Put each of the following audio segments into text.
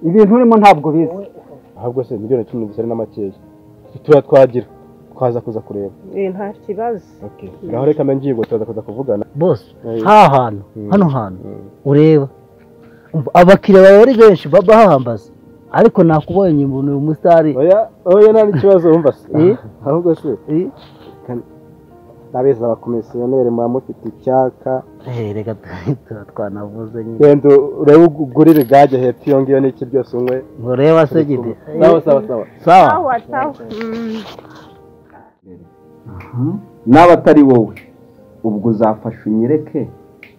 ibintu urimo ntabwo ubizi ahubwo se miliyoni cumi n'ebyiri na makeya tuba twagira twaza kuza kureba Eh, nta kibazo okay. ngaho reka mbe ngiye ngo turaza kuza kuvugana bose Eh, ha hantu Mm. hano hantu mm. ureba Umva, abakiriya bawe ari benshi baba bahambaza ariko nakubonye umuntu uyu musitari oya oya nta n'ikibazo wumva se Eh? ahubwo se Eh? n'abeza abakomisiyoneri muba mufite icyaka Eh, reka tuba twanavuze nyine genda urebe ugurire gage hepfo iyo ngiyo n'iki byose unywe ngo reba se gidi sawa sawa sawa sawa sawa sawa Mm. n'aba atari wowe ubwo uzafasha unyereke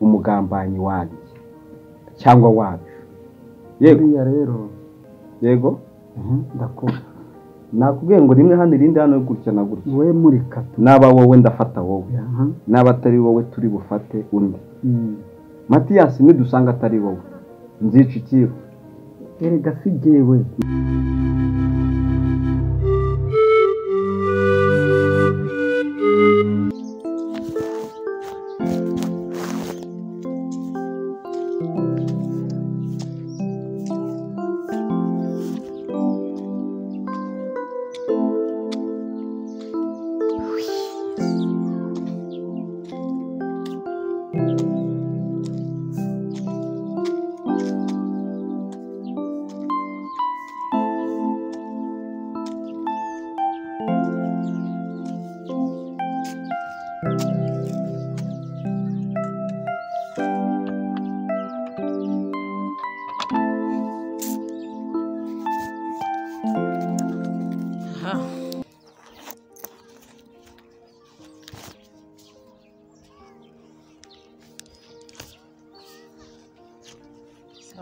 umugambanyi wanjye cyangwa wacu yego buriya rero yego ndakumva nakubwiye ngo rimwe hano irindi hano gutya na gutya wowe muri katu n'aba wowe ndafata wowe n'aba atari wowe turi bufate undi matiyasi nidusanga atari wowe nzica ikibo erega si jyewe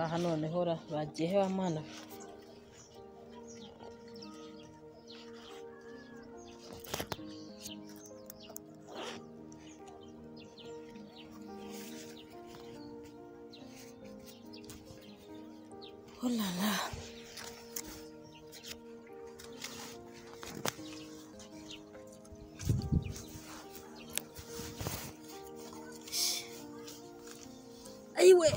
aha noneho ra bagiye he bamana olala ayiwe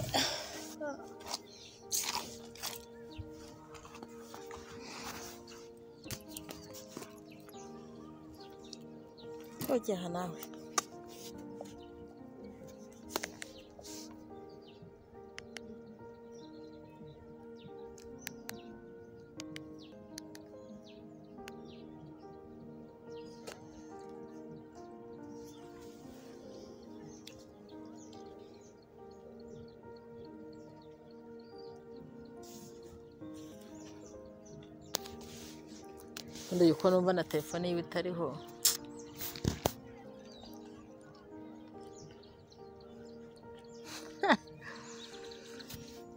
Ujyaha nawe ubundi yuko numva na telefone yiwe itariho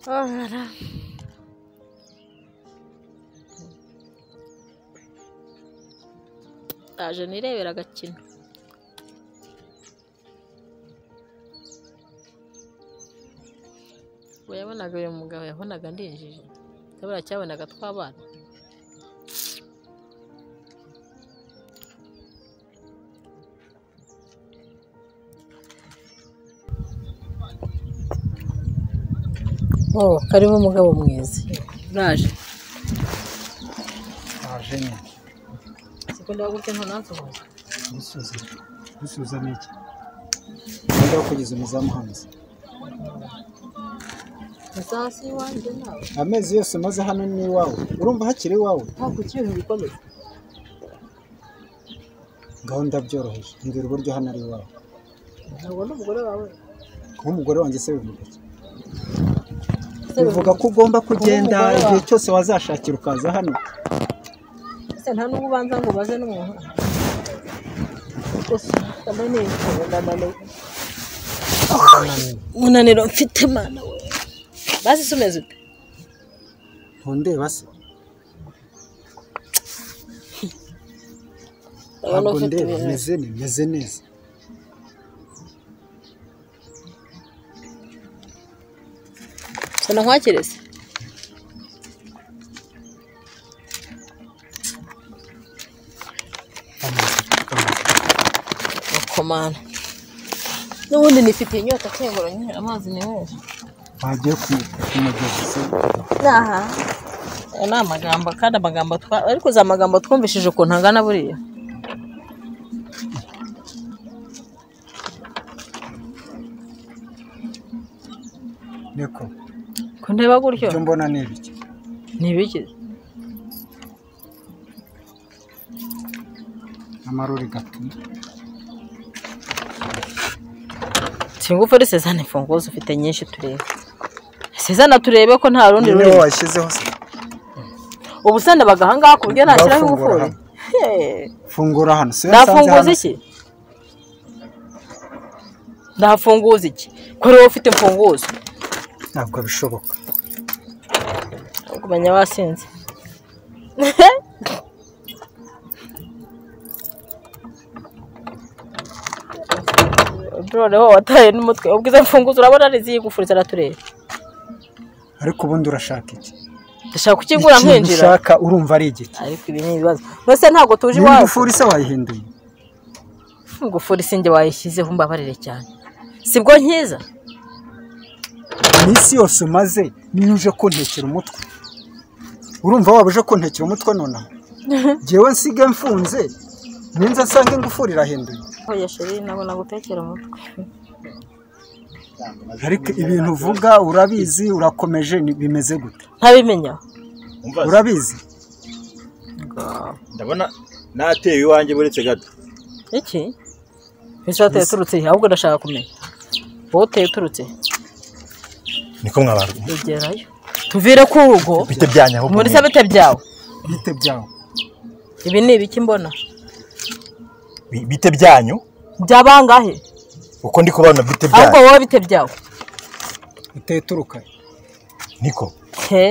Oh, rara. Ndaje nirebera agakino we yabonaga uyu mugabo yabonaga ndinjije cyabura cyabonaga twabana Oh, karimo umugabo mwiza. Uraje. aje nyine Siko ndagutse ntunansohoza. gusuza gusuza ni iki niba kugeza umuzamu hanze Musasi wanjye nawe. amezi yose maze hano ni iwawe urumva hakiri iwawe Nta kukintu gikomeye. ngaho ndabyoroheje mbwira uburyo hano ari iwawe Ntabwo ndi umugore wawe. kuba umugore wanjye se bivuga iki Ese bivuga ko ugomba kugenda Kuba umugore wawe. igihe cyose wazashakira ukaza hano ese nta nubwo ubanza ngo ubaze n'umuntu. Gusa ndamaniwe ndananiwe. Umunaniro mfite mana we. Basi se umeze ute? ntundeba se Urabona ntabwo ufite ndeba ibintu. meze ne- meze neza Sana nkwakirize. Komana. N'ubundi nifitiye inyota kengura nyine amazi ni meza. wagiye ku- ku mugezi se aha aya ni amagambo kandi amagambo twa ariko za magambo twumvishije ukuntu angana buriya niko kundeba gutyo ibyo mbona ni ibiki ntibiki amarori gatuma singufuri sezana imfunguzo ufite nyinshi turebe sezana turebe ko nta rundi niwe rurimi washyizeho se ubu se ndabaga ahangaha ku buryo nashyiraho Uzafungura ingufuri Hey. fungura hano se ndafunguza iki ndafunguza iki kuri wowe ufite imfunguzo ntabwo bishoboka kumenya wasinze noneho wataye n'umutwe ubwiza mfunguzo urabona ari iziyigufuri zaratureba ariko ubundi urashaka iki ndashaka kukigura nkinjira ushaka urumva ari igiki ariko ibi ni ibibazo mbese ntabwo tuje niba iwacu ingufuri se wayihinduye ingufuri sinjye wayishyizeho mbabarire cyane sibwo nkiza iminsi yose umaze niyo uje kuntekera umutwe urumva waba uje kuntekera umutwe nonaha ngewe nsige mfunze ninza nsanga ingufuri irahinduye oya sheri ntabwo nagutekera umutwe ariko ibintu uvuga urabizi urakomeje ni- bimeze gute ntabimenya umva urabizi ndabona nateye iwanjye buretse gato iki mbese wateye uturutse he ahubwo ndashaka kumenya wowe uteye uturutse he niko mwabara egerayo tuvire ku rugo bite byanyu ahubwo muri mwe. sabite byawe bite byawe ibi ni ibiki mbona Bi- bite byanyu byabangahe uko ndi kubona bite ahubwo byanyu wowe bite byawe uteye uturuka he? niko he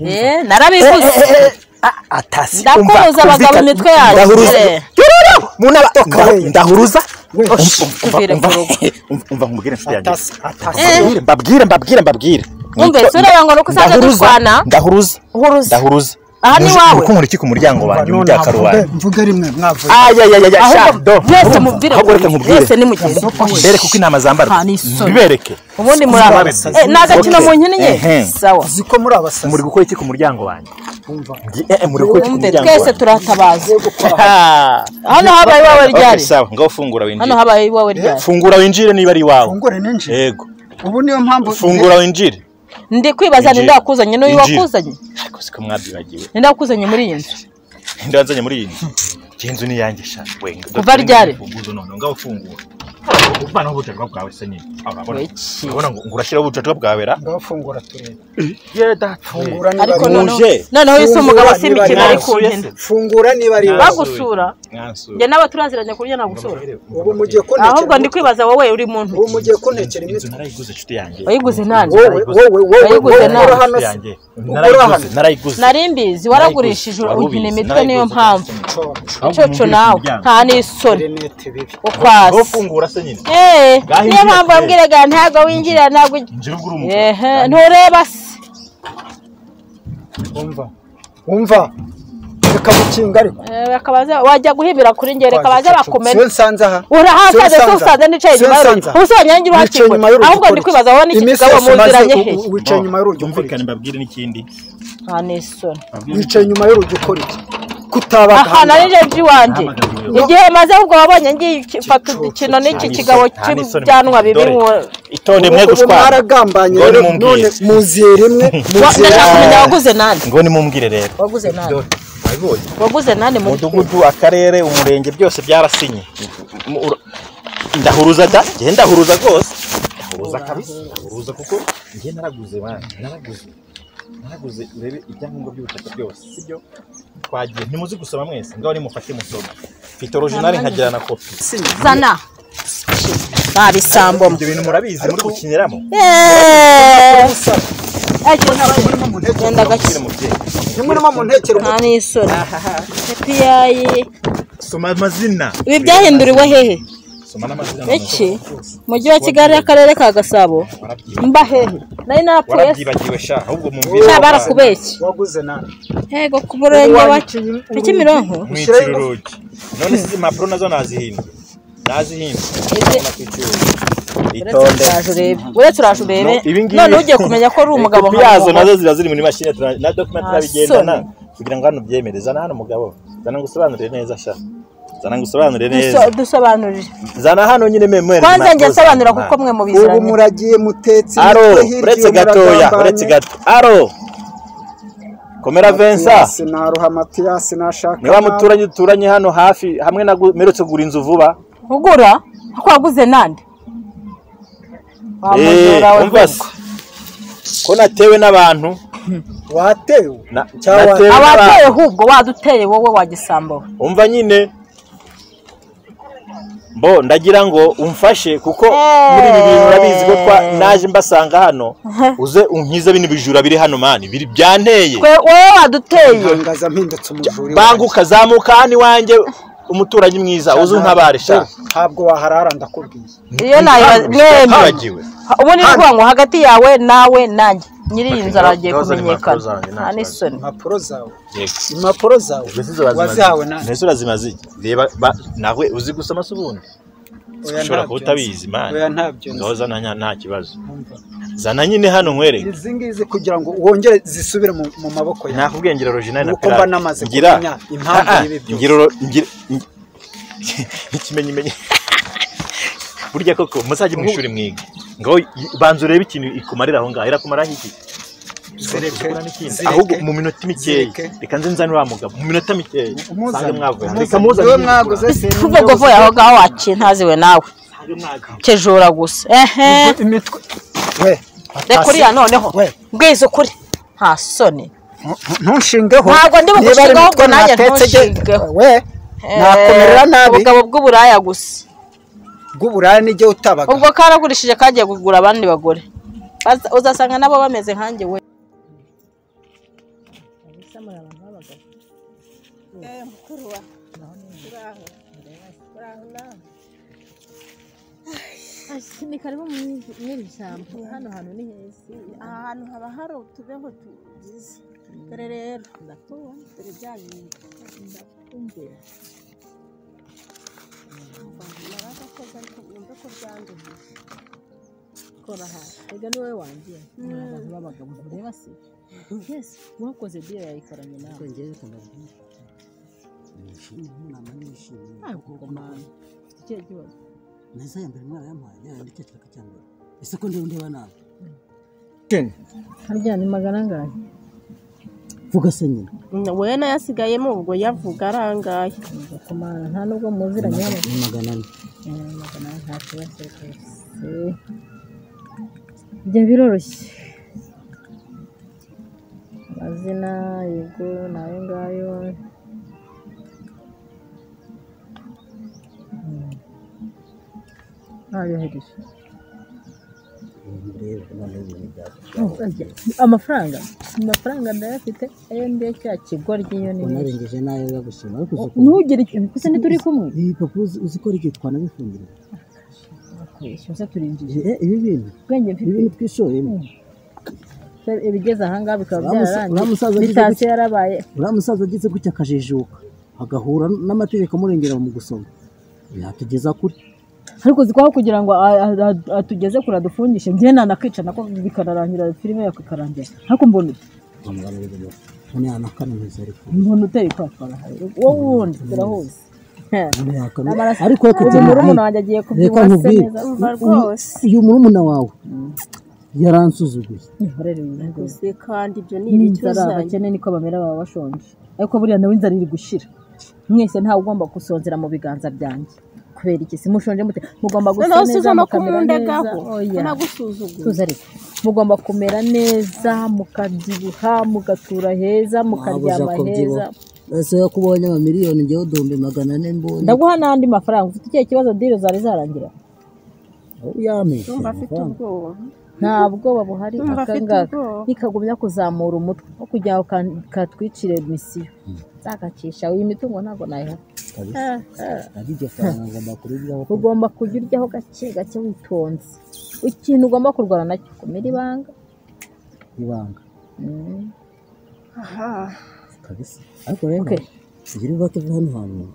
Eh, narabivuze atasi ndakubuza abagabo imitwe yanyu Eh, Hey. ndahuruza We, Um- sh- um- umva- tuvire umva- ku rugo. um- umva nkubwire inshuti yanjye atasi atasi Eh. Mbabwire, mbabwire mbabwire mbabwire Umve, Niko- si ureba ngo ni uko usanzwe ndahuruza, dutwana? ndahuruza uhuruza ndahuruza Aha ni Muje- iwawe. muriko nkora iki ku muryango wanjye none umbyaka mvuge ruwanjye mvuge rimwe mwavuye ayayaya ahubwo mwese mubwire ahubwo reka mubwire mwese nimugeze mbereke uko inama zambarwa Nta n'isoni. mbibereke ubundi muri aba Mbabaza. Eh, ni agakino Okay. mu nkino nke Ehem. sawa uzi ko muri abasazi muri gukora iki ku muryango wanjye wumva Mbwi- eh, eh, muri gukora iki ku Umve, muryango twese wanjye turatabaza Ah. hano habaye iwawe Okay, ryari sawa ngaho fungura winjire hano habaye iwawe ryari fungura winjire niba ari iwawe fungure ninjire yego ubu niyo mpamvu fungura winjire ndi kwibaza Winjira. ninde wakuzanye n'uyu Winjira. wakuzanye ariko siko mwabyibagiwe ninde wakuzanye muri iyi nzu nde wanzanye muri iyi nzu iyi nzu ni iyanjye sha wenga Kuva ryari? ufunguzo none ngaho fungura uvanaho ubucacwa bwawe se nyine urabona Weki. urabona ngo ngo urashyiraho ubucacwa bwawe ra ngaho fungura turebe yeah that's fungura niba ariko ari wowe. noneho Muje. noneho yise umugabo si imikino ari ku Mwasuye mpine se? fungura niba ari wowe. bagusura mwansura njye nawe turaziranye ku buryo nagusura ubu mugiye kuntekera ahubwo ndi umutwe. kwibaza wowe uri muntu ubu mugiye kuntekera inzu imitwe narayiguze inshuti yanjye wayiguze nani wowe wowe wowe Ayiguze wowe nawe. ukora hano Inshuti se yanjye. hano. narayiguze narayiguze nari mbizi waragurishije Wari ubizi, ugina imitwe narayiguze. niyo mpamvu Cora. icoco nawe nta n'isoni Renete bibi aho ukwasi fungura se nyine Eh, Ngaho niyo injira mpamvu pe. wambwiraga ntabwo winjira ntabwo ujya njye ubwo uri umugabo ehe ntureba se umva umva reka gukinga ariko Eh, bakabaza wajya guhibira kuri njye reka baze bakumene siyo nsanze aha urahasaze Siyo se usanze nicaye Siyo inyuma y'urugi nsanza. ubu se wanyangira Wicaye uhakigwa inyuma y'urugi ahubwo ndi ukora kwibaza wowe n'iki Iminsi kigabo yose umaze muziranye u- he u- wicaye inyuma y'urugi ukora byumvikane iki mbabwire n'ikindi nta n'isoni wicaye inyuma y'urugi ukora iki kutabaga aha nari ahangaha. jeji wanjye igihe maze ahubwo wabonye ngiye mfata udukino n'iki kigabo cy'ibyanwa bibi nku- itonde mwe ubu gushwana mwaragambanye Ngo rero nimumbwire. none muziye rimwe Wa- muziye ndashaka rimwe. kumenya waguze nani ngo nimumbwire rero waguze nani wabibonye waguze nani muri umudugudu akarere umurenge byose byarasinye Mu- ura- ndahuruza da njye ndahuruza rwose ndahuruza kabisa ndahuruza kuko njye naraguze bana naraguze naraguze urebe ibyangombwa by'ubutaka byose sibyo twagiye ntimuzi gusoma mwese ngaho nimufate musoma mfite original nkagira na kopi zana nabisambo ibyo bintu murabizi muri gukiniramo genda Mubwire gake mubyeyi ntimurimo muntekere nta n'isoni epiyayi soma amazina ibi byahinduriwe hehe soma n'amazina iki mujyi wa kigali akarere ka gasabo mba hehe nari narapfuye se warabyibagiwe sha ahubwo nta mumvira barakubeshye waguze nawe yego ku murenge wa wa kimironko mwitira urugi none izi impapuro nazo nazihimba nazihimba itonde uretse uraje urebe No, ibi ngibi- none ugiye kumenya ko ari umugabo kopi nka yazo wowe. nazo ziba ziri muri mashini tura- na document Ah, turabigendana soni. kugira ngo hano ubyemere zana hano umugabo zana ngusobanurire neza sha zana ngusobanurire neza Duso- dusobanurire zana hano nyine memwe kwanza njye nsobanura kuko mwe ubu mubiziranye muragiye mutetse aro imitwe hirya uretse gatoya muragambanye. uretse gato aro komera Vincent Matiyasi naruha matiyasi nashaka niba muturanye duturanye hano hafi hamwe na gu- mperutse kugura inzu vuba ugura ko waguze nande Wa Eh, mujura we umva se. rwose. ko natewe n'abantu watewe na- Cyawa- abateye natewe n'abantu ahubwo waduteye wowe wagisambo we. umva nyine mbo ndagira ngo umfashe kuko Eh. muri ibi bintu urabizi ko twa naje mbasanga hano uze unkize bino bijura biri hano mani biri byanteye Twe- wowe waduteye ntangaza mpindutse umujuri banguka zamuka hano iwanjye umuturanyi mwiza uze untabare sha ntabwo waharara ndakubwiye iyo nayibaza mwembi Ntibagiwe. ubu ni ukuvuga ngo hagati yawe nawe nanjye nyiri iyi nzu aragiye Nahoze ari impapuro kumenyekana zanjye, nta nta kibazo. n'isoni impapuro zawe Yego. impapuro zawe Mbese izo bazimaze- wazihawe nani mbese urazimaze iki? reba ba- nawe uzi gusoma se ubundi ushobora kuba utabizi mani oya ntabyo nzi. ngahoza na nta kibazo Umva. zana nyine hano nkwereke izi ngizi kugira ngo wongere zisubire mu mu maboko yawe nakubwiye ngira orojinali na Nuko mba pirate. namaze Ngira- kumenya impamvu Ah, ah, y'ibi byose. ngira oro- ngira- ngi- n'ikimenyimenyi burya koko muzajye mu ishuri mwiga ngo banza urebe ikintu ikumarira aho ngaho irakumaraho iki zireke zireke. ahubwo mu minota mikeya zireke. reka nze nzane uriya mugabo mu minota mikeya Umuzane. nsange mwavuye Umuzane. reka muzane Niwe nyine mwaguze kuva ngo vuba aho ngaho waciye ntaziwe nawe nsange mwaguze. kejura gusa ehe imitwe we reka uriya noneho we mbweze ukuri nta soni ntushingeho Ntabwo ndi Niba ari bugushingeho, imitwe ubwo nanjye natetse ge- ntushingeho. we nakumerera Eh, nabi ubugabo bw'uburaya gusa bw'uburaya n'igihe utabaga ubwo karagurishije kagiye kugura abandi bagore Baza- uzasanga nabo bameze nkanjye we ni karibu muri iri shyamba hano hantu ni heza aha hantu haba hari utubeho tugize dore rero ndakubona dore bya bintu ndakumbira naraza koza ariko numve ko byanduye kora hasi ega ni wowe wangiye ni abantu b'abagabo ureba si yes uwakoze byo yayikoranye nawe ngewe ndababwira nishimye nk'umwana nishimye ntabwo ugomba ufite ikihe kibazo neza ya mbere mwana yamuhaye yaranditse cyaka cya mbere ese ko ndiho ndeba nabi harya ni magana angahe vuga se nyine we nayo asigayemo ubwo yavuga arangaye kumara nta nubwo muziranye hano ni magana ane Eh, magana ane nta kibazo rwose ibyo biroroshye amazina yego ni ayo ngayo Mm. ntayohereje reba noneho ibintu byawe amafaranga amafaranga ndayafite ayo ndiyo cya kigoryi yo ni menshi unarengeje nayo yagushima ariko uzi ko ntugire icyo gusa ntituri kumwe ibi papuro uzi- uzi ko ari igihe twanabifungire kwishyuza turinjije Eh, ibi bintu ubwenge ibi mfite bintu twishoyemo ibigeze ahangaha bikaba Uriya musa- byararangiye uriya musaza agize bitatse gutya. yarabaye uriya musaza agize gutya akajijuka agahura n'amategeko amurengera mu gusoma yatugeza kuri ariko uzi ko aho kugira ngo a- a- a- atugeze kure adufungishe njye nanakica nako bikanarangira filime yawe ikarangira ariko mbona ute bamugana ibintu none yanakaminuza ariko mbona uteye kwatwara wowe wundi turahuze none yakaminuza. Amaraso- ariko reka uyu tumuhe. murumuna wanjye agiye reka kubyibuha se nkubwire neza umva uyu- rwose uyu murumuna wawe yaransuzuguye nihorere wihageze gusa kandi ibyo ni n'inzara ibicyuzanye abakene niko bamera baba bashonje ariko buriya nawe inzara iri gushira mwese ntawe ugomba gusonzera mu biganza byanjye kubera iki si mushonje mute mugomba gusa noneho neza suza no mukamera neza kumundagaho oya unagusuzugura tuza ariko mugomba kumera neza mukabyibuha mugatura heza mukaryama heza ese yo kubonye amamiliyoni ngewe uduhumbi magana ane mbonye ndaguha n'andi mafaranga ufite ikihe kibazo dile zari zarangira aho yampishe urumva afite ubwoba nta bwoba buhari Ndumva afite akangaka ubwoba. nikagumya kuzamura umutwe wo kugira ngo ka- katwicire misiyo nzagacisha iyi mitungo ntabwo nayiha ari iryo faranga ngomba kuribyaho ugomba kujya uryaho gake gake witonze ikintu ugomba kurwana nacyo kumira ibanga ibanga Mm. aha kabisa ariko rero Okay. tugire ububake bw'ahantu hantu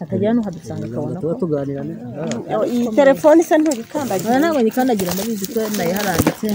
akajya hano hadusanga akabona ko tuba tuganira neza iyi telefone isa nturikandagira ntabwo yikandagira ndabizi ko nayo haranditse